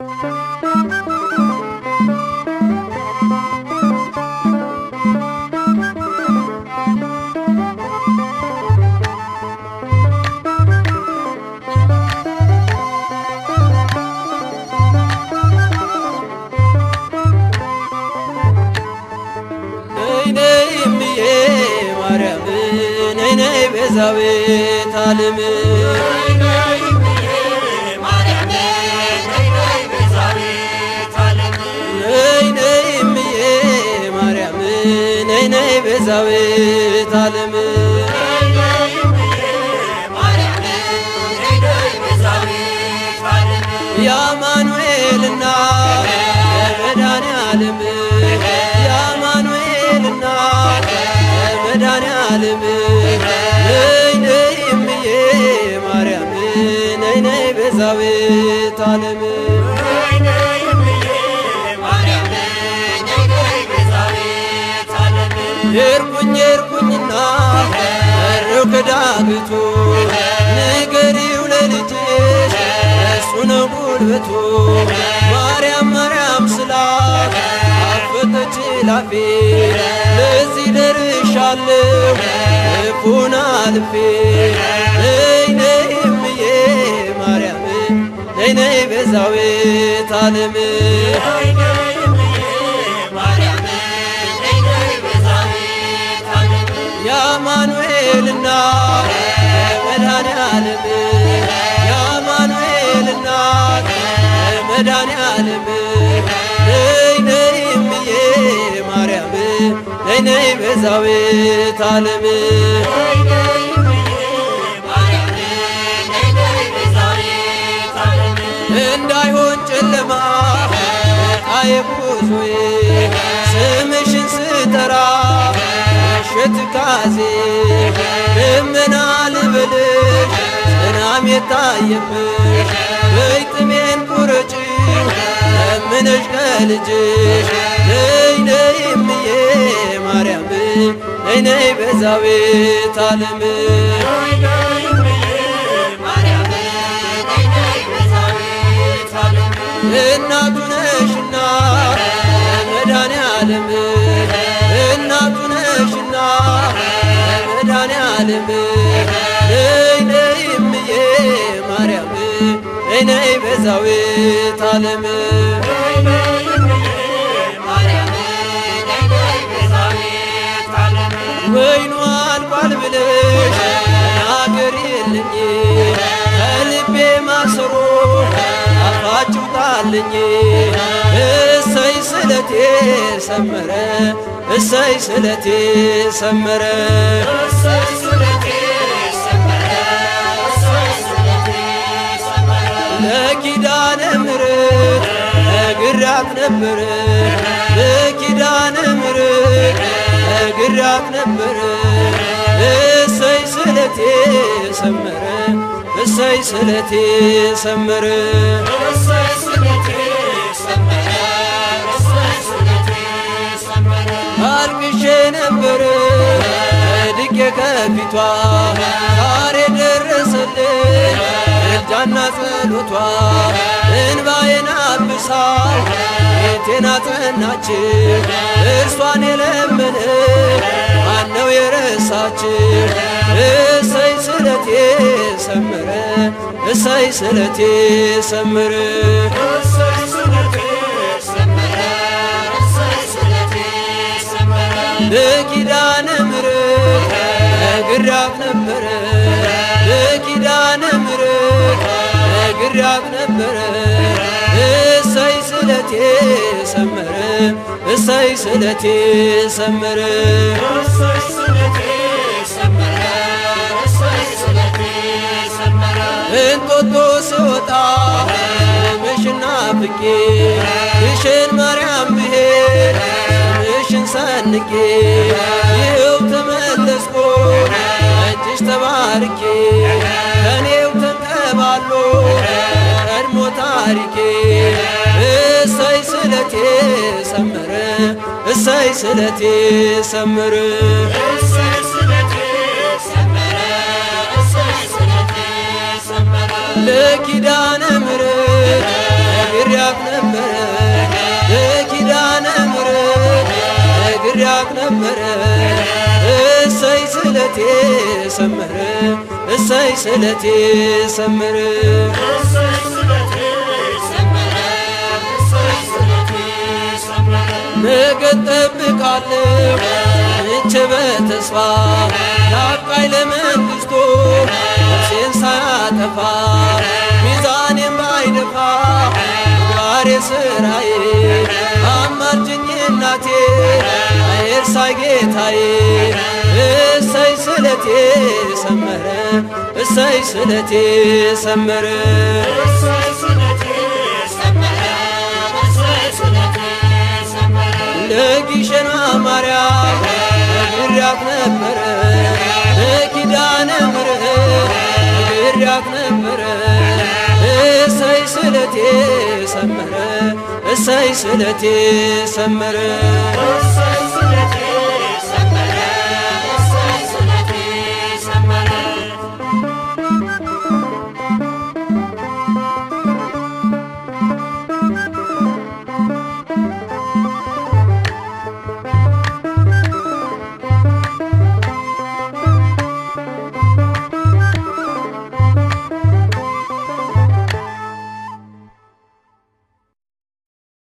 ነይ ነይ እምዬ ማርያም ነይ ነይ ቤዛዊተ ዓለም ነይ ነይ እምዬ ማርያም ነይ ነይ ቤዛዊተ ዓለም የአማኑኤልና የመድኃኔ ዓለም የአማኑኤልና የመድኃኔ ዓለም ነይ ነይ እምዬ ማርያም ነይ ነይ ቤዛዊተ ዓለም ሄድኩኝ ሄድኩኝና እርክ ዳግቱ ንገሪው ለልጅሽ እሱ ነው ጉልበቱ ማርያም ማርያም ስላት አፈተች ላፌ ለዚህ ደርሻለሁ እፉን አልፌ ነይ ነይ እምዬ ማርያም ነይ ነይ ቤዛዊተ ዓለም የአማኑኤልና የመድኃኔ ዓለም የአማኑኤልና የመድኃኔ ዓለም ነይ ነይ እምዬ ማርያም ነይ ነይ ቤዛዊተ ዓለም እንዳይሆን ጨለማ ጣዬ ጉዞዬ ስምሽን ስጠራ ምሽት ካዜ ደመና ልበልሽ ዝናም የታየብሽ በይ ጥሜን ቁረጭ ለምነሽ ከልጅሽ ነይ ነይ እምዬ ማርያም ነይ ነይ ቤዛዊተ ዓለም እናቱ ነሽና መድኃኔ ዓለም እናቱ ነሽና መድኃኔ ዓለም ነይ ነይ እምዬ ማርያም ነይ ነይ ቤዛዊተ ዓለም ወይኑ አልቋል ብለሽ ተናገሪልኝ ከልቤ ማሰሮ አፋጭው ጣልኝ እሰይ ስለቴ ሰመረ እሰይ ስለቴ ሰመረ ለኪዳነ ምሕረት ነግራት ነበረ ለኪዳነ ምሕረት ነግራት ነበረ እሰይ ስለቴ ሰመረ እሰይ ስለቴ ሰመረ አልቅሼ ነበረ ድቄ ከፊቷ ዛሬ ደረሰልኝ እርጃና ጸሎቷ እንባዬን አብሳ ቤቴን አጸናች እርሷን የለመነ ማነው የረሳች እሰይ ስለቴ ሰመረ እሰይ ስለቴ ሰመረ ለኪዳነ ምሕረት ነግራት ነበረ ለኪዳነ ምሕረት ነግራት ነበረ እሰይ ስለቴ ሰመረ እሰይ ስለቴ ሰመረ እንጦጦ ስወጣ ስምሽና ፍቄ ግሸን ማርያም ብሄድ ስምሽን ሰንቄ ይኸው ተመለስኩ እጅሽ ተባርኬ ከኔው ተንከባሎ ቀድሞ ታሪኬ እሰይ ስለቴ ሰመረ እሰይ ስለቴ ሰመረ ለኪዳነ ምሕረት ነግሬያት ይራቅ ነበረ እሰይ ስለቴ ሰመረ እሰይ ስለቴ ሰመረ ነገ ጠብቃለሁ እቼ በተስፋ ናፍቃኝ ለመንግሥቱ ነፍሴን ሳያጠፋ ሚዛኔን ባይደፋ ምግባሬ ስራዬ አማልጅኝ እናቴ አይርሳይ ጌታዬ እሰይ ስለቴ ሰመረ እሰይ ስለቴ ሰመረ ለጊሸና ማርያም ነግሬያት ነበረ ለኪዳነ ምሕረት ነግሬያት ነበረ እሰይ ስለቴ ሰመረ እሰይ ስለቴ ሰመረ